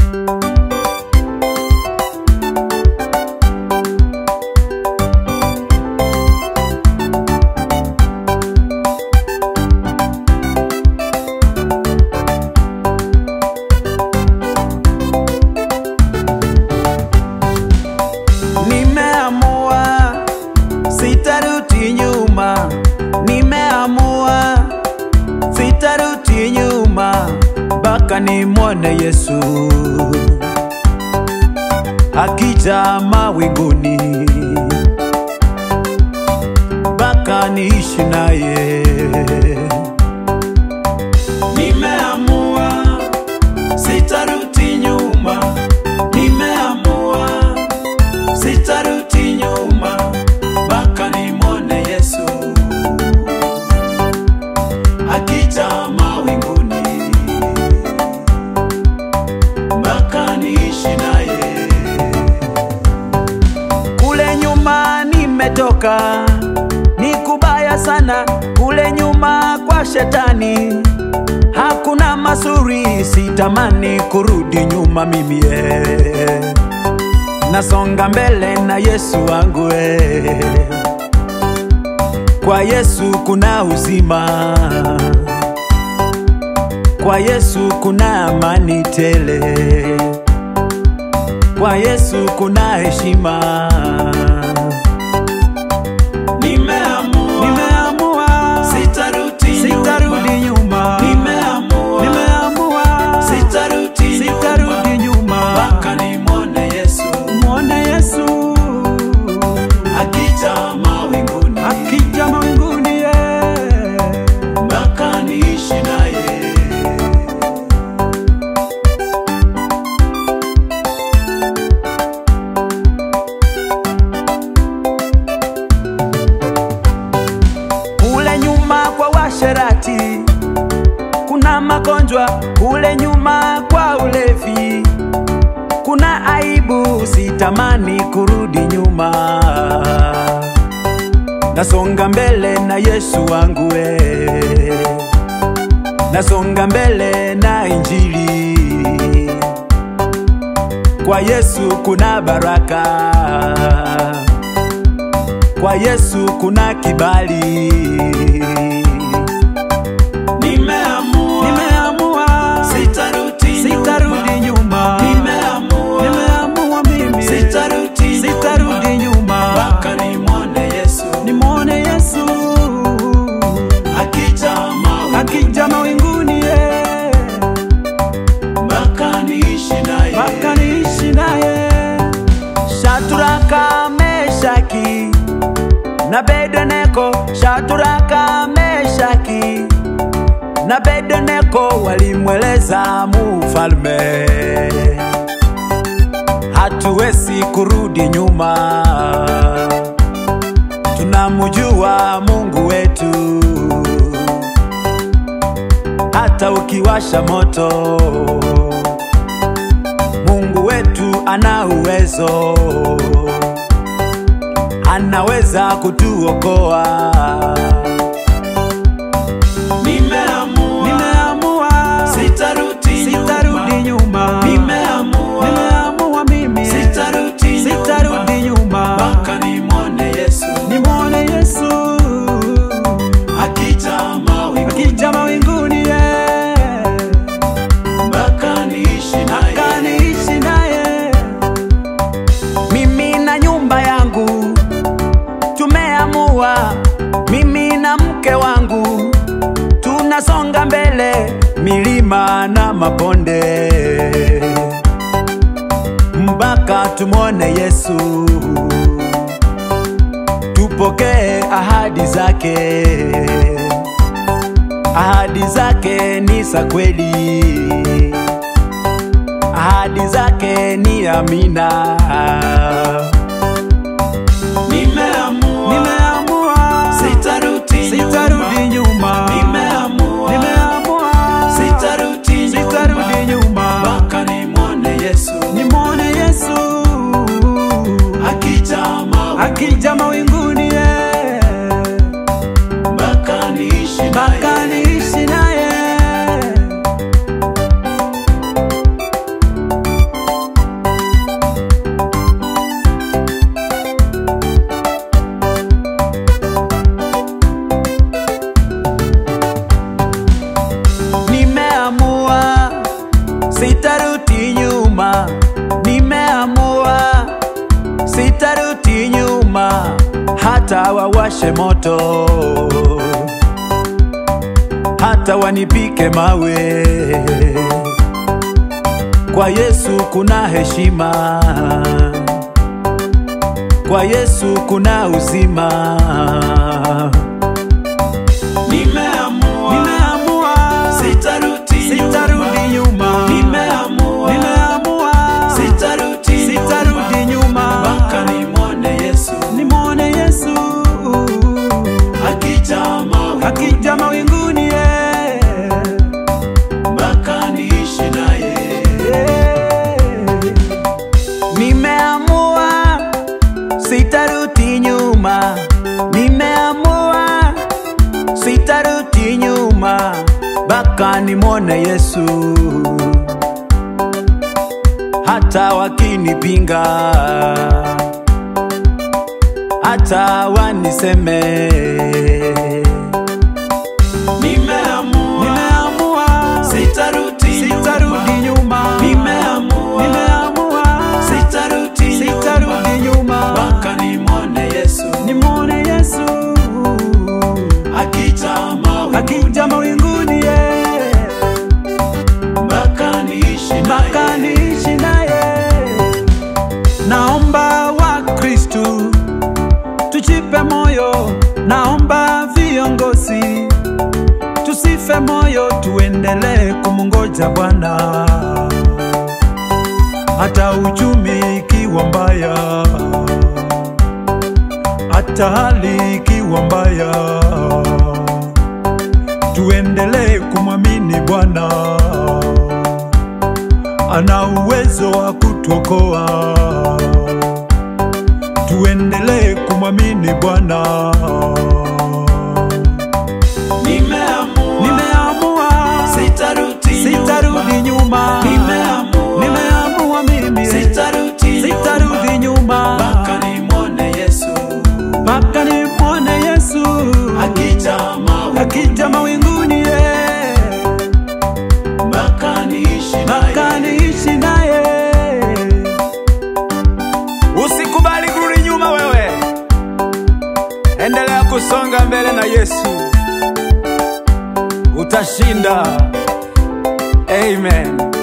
Nimeamua sitarudi nyuma, nimeamua sitarudi nyuma mpaka nimwone Yesu akija mawinguni, mpaka niishi naye. Nimeamua sitarudi nyuma, nimeamua sitarudi nyuma mpaka nimwone Yesu akija mawinguni, mpaka niishi naye. Kule nyuma nimetoka, ni kubaya sana kule nyuma kwa shetani, hakuna mazuri, sitamani kurudi nyuma mimi eh nasonga mbele na Yesu wangu eh. Kwa Yesu kuna uzima, kwa Yesu kuna amani tele, kwa Yesu kuna heshima. Nimeamua, nimeamua sitarudi sitarudi nyuma, nimeamua, nimeamua sitarudi sitarudi nyuma mpaka nimwone Yesu, mwone Yesu akija mawinguni, akija mawinguni yeah. mpaka niishi naye. Kule nyuma kwa washerati kuna magonjwa, kule nyuma kwa ulevi kuna aibu, sitamani kurudi nyuma. Nasonga mbele na Yesu wangu we, nasonga mbele na Injili. Kwa Yesu kuna baraka, kwa Yesu kuna kibali. Nimeamua, nimeamua sitarudi sitarudi nyuma. Nimeamua, nimeamua mimi sitarudi sitarudi nyuma mpaka nimwone Yesu, nimwone Yesu akija mawinguni, akija mawinguni yeah. mpaka niishi naye, mpaka niishi naye. Shaturaka, Meshaki na Abednego, Shaturaka, Meshaki na Abednego walimweleza mufalme, hatuwezi kurudi nyuma, tunamjua Mungu wetu, hata ukiwasha moto, Mungu wetu ana uwezo, anaweza kutuokoa. Nimeamua, nimeamua sitarudi sitarudi nyuma. Nimeamua, nimeamua mimi sitarudi sitarudi nyuma mpaka nimwone Yesu, nimwone Yesu akija mawinguni, akija mawinguni yeah. mpaka niishi naye, mpaka niishi naye. Mimi na nyumba yangu tumeamua, mimi na mke wangu tunasonga mbele, milima na mabonde, mpaka tumwone Yesu, tupokee ahadi zake. Ahadi zake ni za kweli, ahadi zake ni amina. Nimeamua, nimeamua sitarudi sitarudi nyuma. Nimeamua, nimeamua sitarudi sitarudi nyuma mpaka nimwone Yesu, nimwone Yesu akija mawinguni, akija mawinguni yeah. mpaka niishi naye, mpaka niishi naye. sitarudi nyuma, nimeamua sitarudi nyuma, hata wawashe moto, hata wanipike mawe. Kwa Yesu kuna heshima, kwa Yesu kuna uzima. Nimeamua, Nimeamua sitarudi sitarudi nyuma, Nimeamua, nimeamua sitarudi sitarudi nyuma, mpaka nimwone Yesu nimwone Yesu akija mawinguni, akija mawinguni eh. mpaka niishi naye. Nimeamua sitarudi nyuma, nimeamua sitarudi nyuma, mpaka nimwone Yesu. Hata wakinipinga, hata waniseme, Nimeamua, nimeamua sitarudi sitarudi nyuma, Nimeamua, nimeamua sitarudi sitarudi nyuma, mpaka nimwone Yesu nimwone Yesu akija mawinguni, akija mawinguni eh, mpaka niishi mpaka naye. niishi naye. Naomba Wakristu tujipe moyo, naomba viongozi tusife moyo, tuendelee kumungoja Bwana hata uchumi ikiwa mbaya, hata hali ikiwa mbaya, tuendelee kumwamini Bwana, ana uwezo wa kutuokoa. Tuendelee kumwamini Bwana. Nimeamua, Nimeamua sitarudi sitarudi nyuma, Nimeamua, nimeamua mimi sitarudi sitarudi nyuma mpaka nimwone Yesu mpaka nimwone Yesu akija mawinguni, akija mawinguni eh, mpaka niishi mpaka naye. niishi naye. Usikubali kurudi nyuma, wewe endelea kusonga mbele na Yesu, utashinda. Amen.